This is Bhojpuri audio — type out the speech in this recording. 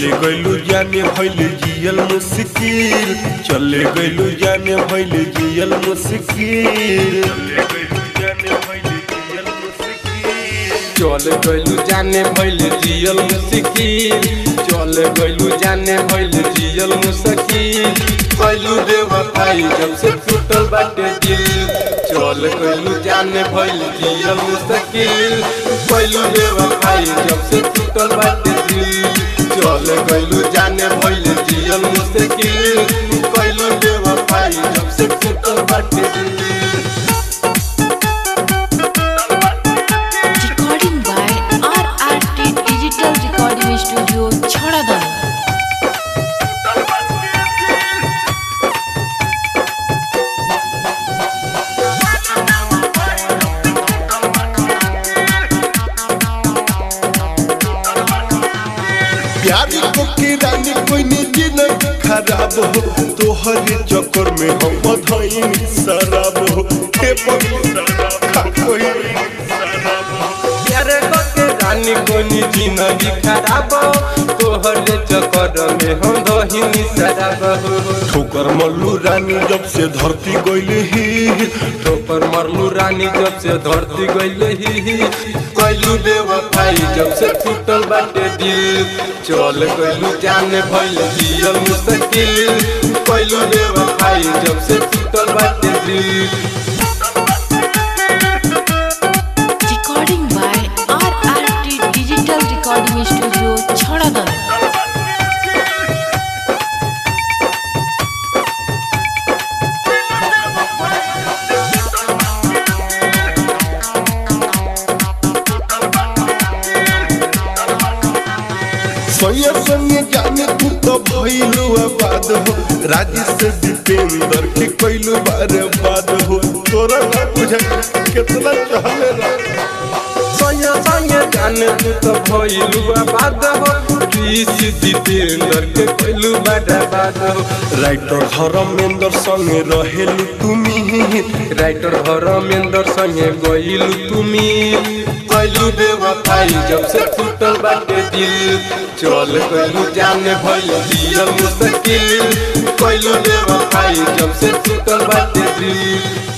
चले गइलू जाने भइल जियल मुश्किल चले गइलू जाने भइल जियल मुश्किल चले गइलू जाने भइल जियल मुश्किल चल गइलू जाने भइल जियल मुश्किल चल गइलू जाने भइल जियल मुश्किल कैलू बेवफाई जब से टूटल बाटे दिल चल गइलू जाने भइल जियल मुश्किल कैलू बेवफाई जब से टूटल बाटे दिल चल गइलू जाने भइल जियल मुश्किल कैलू बेवफाई जब से टूटल बाटे दिल Recording by RRT Digital Recording Studio, Chharadan. प्यारी को की रानी कोई निजी नहीं खराब हो तोहरे चक्कर में हम बधाई शराब हो हे बड़ी शराब कोई शराब हो प्यारे के रानी कोनी जिंदगी खराब तोहर चक्कर में हम दहिनी शराब ठोकर मल्लू रानी जब से धरती गइल ही ठोकर मरलू रानी जब से धरती गइल ही कैलू बेवफाई जब से टूटल बाटे दिल चल गइलू जाने भइल जियल मुश्किल कैलू बेवफाई जब से टूटल बाटे दिल Recording by RRT Digital Recording Studio, Chharadan. सोया संगे जाने तू तो भइलू आबाद हो राजी से दीपेंद्र के कैलू बारे बाद हो तोरा ना बुझे कितना चहले रा संगे संगे जाने तू तो भइलू आबाद हो ऋषि जितेंद्र के कैलू बड़ा बात हो राइटर धर्मेंद्र संगे रहेलू तुमी राइटर धर्मेंद्र संगे गइलू तुमी कैलू बेवफाई जब से टूटल बाटे दिल चल कैलू जाने भइल जियल मुश्किल कैलू बेवफाई जब से टूटल बाटे दिल